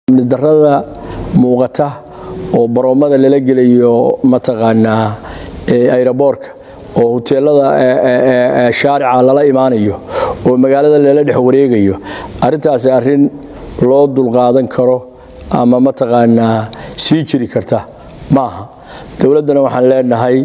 amni darada muuqata oo baroomada lala gelayo mataqaanaa ayraboorka oo huteelada shaarica lala imaanayo oo magaalada lala dhex wareegayo arintaasi arin loo dulqaadan karo ama mataqaanaa sii jiri karta maaha dowladdana waxaan leenahay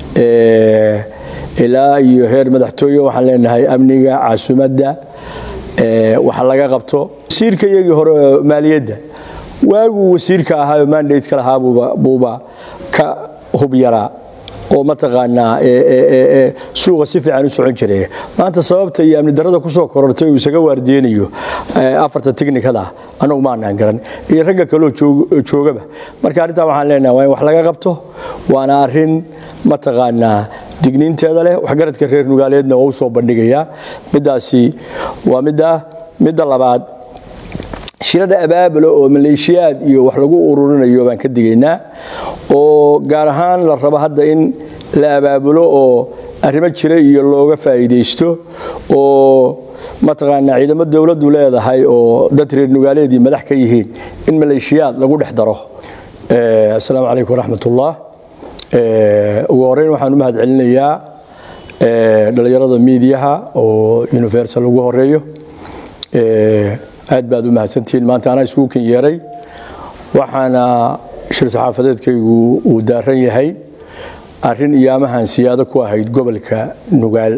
ilaa iyo heer madaxtooye waxaan leenahay amniga caasimadda waxa laga qabto wasiirka iyagii hore maaliyadda waaguu wasiirka ahaayo mandateka lahaa buuba ka hub yaraa oo mataqaanaa suuqa si fiican u socon jiray maanta sababta iyo amni darada kusoo korortay uu isaga waardiyeynayo afarta tiknikada anagu maanaan garan iyo ragga kaloo joogaba marka arrintaa waxaan leenahay waa in wax laga qabto waana arin mataqaanaa digniinteeda leh waxgaradka reer nugaaleedna waa u soo bandhigayaa midaasi waa midda midda labaad shirada abaabulo oo maleeshiyaad iyo wax lagu ururinayo baan ka digaynaa oo gaar ahaan la rabo hadda in la abaabulo oo arrimo jira iyo looga faa'iidaysto oo mataqaanaa ciidamo dowladdu leedahay oo dad reer nugaaleedii madax ka yihiin in maleeshiyaad lagu dhex daro assalaamu calaykum waraxmatullah ugu horeyn waxaan u mahad celinayaa dhallinyarada miidiyaha oo universal ugu horeeyo aad baad u mahadsantihiin maanta anaa isugu ken yeeray waxaana shir saxaafadeedkaygu uu daaran yahay arin iyaamahan siyaado ku ahayd gobolka nugaal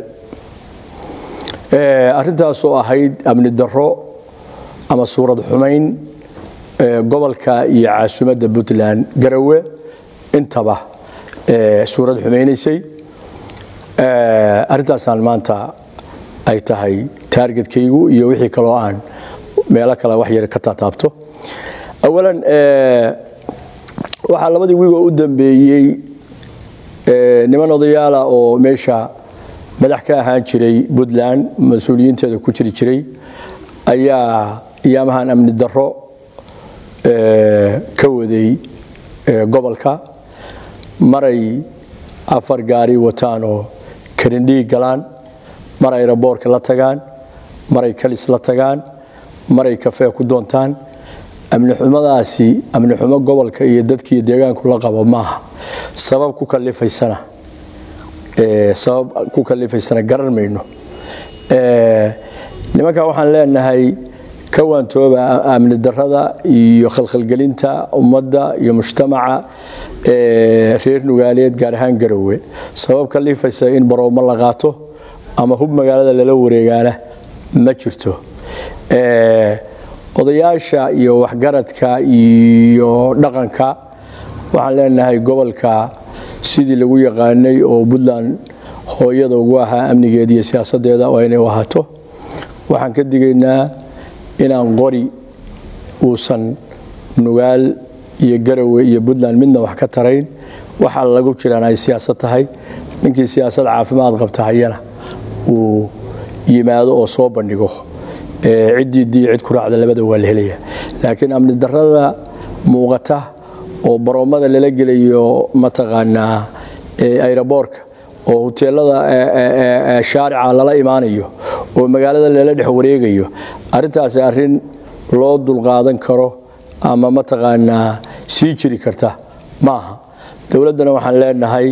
arintaasoo ahayd amni daro ama suurad xumayn gobolka iyo caasimadda puntland garawe intaba suurad xumaynaysay arintaasaan maanta ay tahay taargetkaygu iyo wixii kaloo aan meelo kale wax yar ka taataabto awalan waxaa labadii wiigoo u dambeeyey niman odayaala oo meesha madax ka ahaan jiray puntland mas-uuliyiinteeda ku jiri jiray ayaa iyaamahan amni daro ka waday gobolka maray afar gaari wataan oo karindhii galaan mar ay raboorka la tagaan maray kalis la tagaan maray kafee ku doontaan amni xumadaasi amni xumo gobolka iyo dadkiiyo deegaanku la qabo maaha sabab ku kalifaysana sabab ku kalifaysana garan mayno nimanka waxaan leenahay ka waantooba amni darada iyo khalkhalgelinta ummadda iyo mujtamaca reer nugaaleed gaar ahaan garowe sabab kalifaysa in baroomo la qaato ama hub magaalada lala wareegaana ma jirto odayaasha iyo waxgaradka iyo dhaqanka waxaan leenahay gobolka sidii lagu yaqaanay oo puntland hooyada ugu ahaa amnigeeda iyo siyaasadeeda waa inay u ahaato waxaan ka digaynaa inaan qori uusan nugaal iyo garowe iyo puntland midna wax ka tarayn waxaa lagu jiraan ay siyaasad tahay ninkii siyaasad caafimaad qabta hayana uu yimaado oo soo bandhigo ciddii dii cid ku raacda labada waa la helaya laakiin amni darada muuqata oo baroomada lala gelayo mataqaanaa ayraboorka oo huteelada shaarica lala imaanayo oo magaalada lala dhex wareegayo arintaasi arin loo dulqaadan karo ama mataqaanaa sii jiri karta maaha dowladdana waxaan leenahay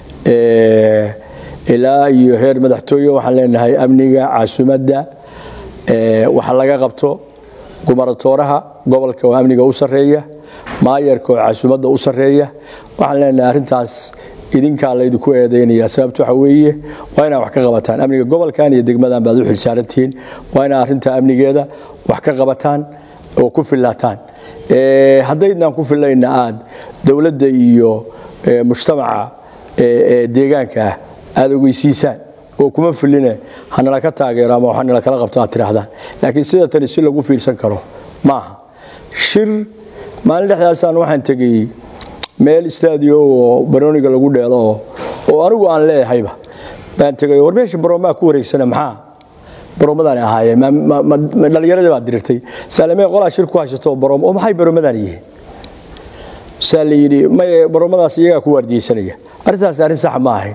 ilaa iyo heer madaxtooye waxaan leenahay amniga caasimadda waxa laga qabto gumaratooraha gobolka oo amniga u sareeya maayarka oo caasimadda u sareeya waxaan leenahay arintaas idinkaa laydinku eedaynaya sababta waxa weeye waa inaa wax ka qabataan amniga gobolkan iyo degmadan baad u xilsaarantihiin waa inaa arinta amnigeeda wax ka qabataan oo ku filaataan haddaydnaan ku filayna aad dowladda iyo mujtamaca deegaanka aada ogeysiisaan oo kuma filine hanala ka taageero ama hanala kala qabto aad tidhaahdaan laakiin sida tani si lagu fiirsan karo maaha shir maalin dhexdaasaan waxaan tegey meel stadio oo barooniga lagu dheelo oo anigu aan leehayba baan tegay war meesha baroomaa ku wareegsana maxaa baroomadaan ahaayeen dhallinyaradii baad dirirtay saalimee qolaa shir ku haysato baroom oo maxay baroomadaan yihiin saa la yidhi may baroomadaas iyagaa ku waardiyeysanaya arrintaas arrin sax ma ahayn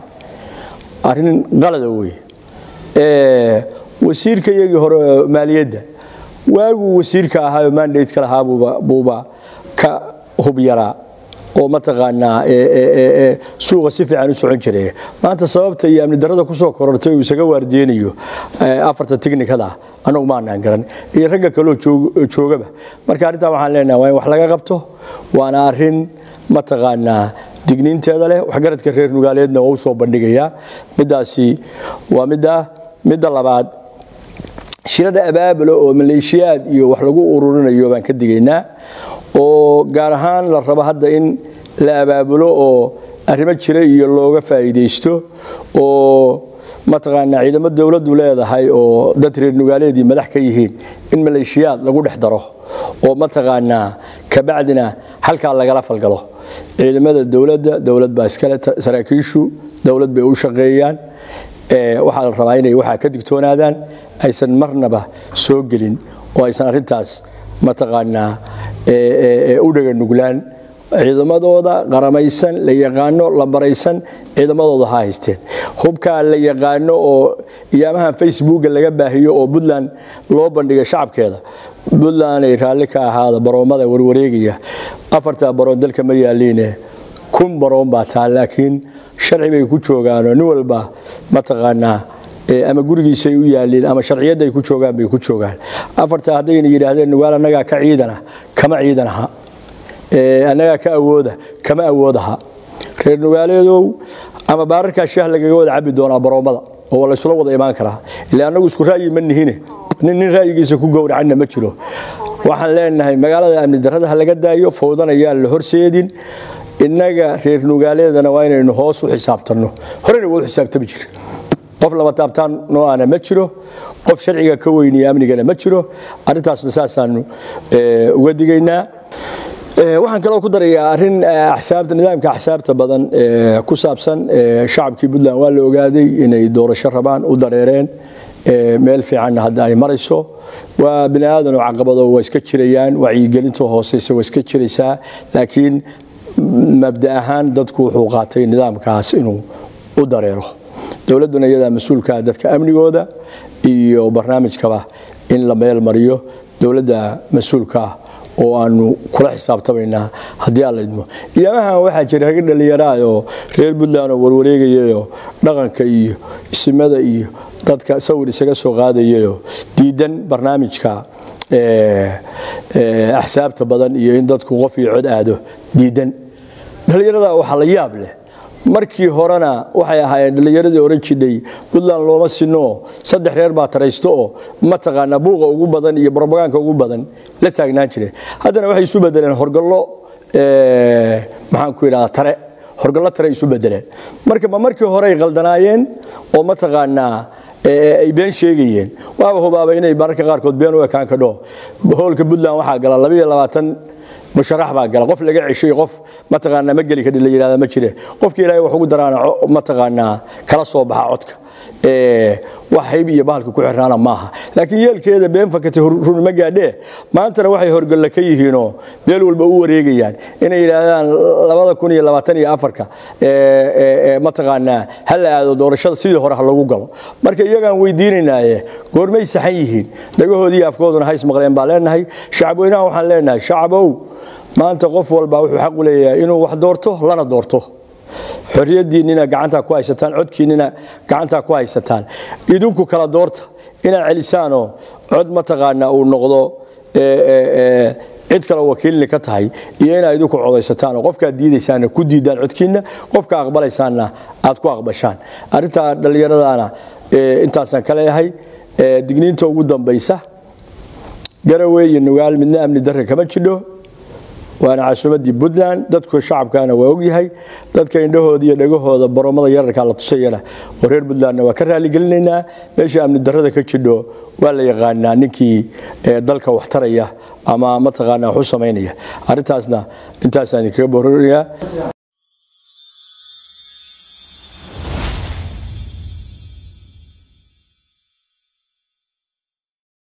arrin qalada wey wasiirka iyagii hore maaliyadda waaguu wasiirka ahaayo mandateka lahaa buuba ka hub yaraa oo mataqaanaa suuqa si fiican u socon jiray maanta sababta iyo amni darada kusoo korortay uu isaga waardiyeynayo afarta tiknikada anagu maanaan garan iyo ragga kaloo joogaba marka arrintaa waxaan leenaha waa in wax laga qabto waana arin mataqaanaa digniinteeda leh waxgaradka reer nugaaleedna waa u soo bandhigayaa midaasi waa midda midda labaad shirada abaabulo oo maleeshiyaad iyo wax lagu ururinayo baan ka digaynaa oo gaar ahaan la rabo hadda in la abaabulo oo arrimo jira iyo looga faa'iidaysto oo mataqaanaa ciidamo dowladdu leedahay oo dad reer nugaaleedii madax ka yihiin in maleeshiyaad lagu dhex daro oo mataqaanaa kabacdina halkaa lagala falgalo ciidamada dowladda dowlad baa iskale saraakiishu dowlad bay u shaqeeyaan waxaa la rabaa inay waxaa ka digtoonaadaan aysan marnaba soo gelin oo aysan arintaas mataqaanaa u dhaga nuglaan ciidamadooda qaramaysan la yaqaano la baraysan ciidamadooda ha haysteen hubkaa la yaqaano oo iyaamahan facebooka laga baahiyo oo puntland loo bandhigay shacabkeeda puntland ay raalli ka ahaada baroomada warwareegaya afartaa baroon dalka ma yaaliine kun baroon baa taa laakiin sharci bay ku joogaanoo nin walba mataqaanaa ama gurigiisay u yaaliin ama sharciyadda ay ku joogaan bay ku joogaan afartaa haddayna yidhaahdeen nugaal annagaa ka ciidana kama ciidanaha annagaa ka awooda kama awoodaha reer nugaaleedow ama baararkaa shaah lagaga wada cabi doonaa baroomada oo laysula wada imaan karaa ila annagu isku ra'yi ma nihine nin nin ra'yigiisa ku gowracanna ma jiro waxaan leenahay magaalada amni darrada ha laga daayo fowdana yaan la horseedin innaga reer nugaaleedana waa inaynu hoos u xisaabtanno horena waa u xisaabtami jira qof lama taabtaan nooana ma jiro qof sharciga ka weyniya amnigana ma jiro arrintaasna saasaanu uga digaynaa waxaan kaloo ku darayaa arin axsaabta nidaamka axsaabta badan ku saabsan shacabkii puntland waa la ogaaday inay doorasho rabaan u dareereen meel fiicanna hadda ay marayso waa bini aadan oo caqabado waa iska jirayaan wacyigelinta hooseysa waa iska jiraysaa laakiin mabda ahaan dadku wuxuu qaatay nidaamkaas inuu u dareero dowladduna iyadaa mas-uulkaa dadka amnigooda iyo barnaamijkaba in la meel mariyo dowladda mas-uulkaa oo aanu kula xisaabtamaynaa haddii aan la idmo iyamahan waxaa jira ragga dhallinyaraah oo reer puntland oo warwareegayayoo dhaqanka iyo isimada iyo dadka sawir isaga soo qaadayayoo diidan barnaamijka axsaabta badan iyo in dadku qof iyo cod aado diidan dhallinyarada waxaa la yaab leh markii horena waxay ahaayeen dhallinyaradii oran jidhay puntland looma sinoo saddex reer baa taraysto oo mataqaanaa buuqa ugu badan iyo brobagaanka ugu badan la taagnaan jireen haddana waxay isu bedeleen horgallo maxaan ku idhahdaa tare horgallo tare isu bedeleen marka ma markii hore ay qaldanaayeen oo mataqaanaa ay been sheegayeen waaba hubaaba inay mararka qaarkood been u ekaan kadho hoolka puntland waxaa gala labaiyo labaatan musharax baa gala qof laga ceshay qof mataqaanaa ma geli kadhi la yidhahda ma jire qofkii ilaahay wax ugu daraana mataqaanaa kala soo baxa codka wax hayb iyo bahalka ku xirnaana maaha laakiin yeelkeeda been fakatay runima gaadhee maantana waxay horgalla ka yihiinoo meel walba u wareegayaan inay yidhaahdaan labada kun iyo labaatan iyo afarka mataqaanaa ha la aado doorashada sidii hore ha lagu galo marka iyagaan weydiinaynaaye goormay saxan yihiin dhagahoodii afkooduna hays maqleen baa leenahay shacabweynaha waxaan leenahay shacabow maanta qof walba wuxuu xaq u leeyahay inuu wax doorto lana doorto xorriyaddiinnina gacantaa ku haysataan codkiinnina gacantaa ku haysataan idinku kala doorta inaad celisaanoo cod mataqaanaa uu noqdo cid kale wakiilni ka tahay iyo inaad idinku codaysataan oo qofkaad diidaysaanna ku diidaan codkiinna qofka aqbalaysaanna aad ku aqbashaan arrintaa dhallinyaradana intaasaan ka leeyahay digniinta ugu dambaysa garowe iyo nugaal midna amni darre kama jidho waana caasimadii puntland dadku shacabkana waa ogyahay dadka indhahooda iyo dhagahooda baroomada yararka la tusayana oo reer puntlandna waa ka raaligelinaynaa meesha amni darrada ka jidho waa la yaqaanaa ninkii dalka wax taraya ama mataqaanaa wax u samaynaya arrintaasna intaasaan idinkaga bororinayaa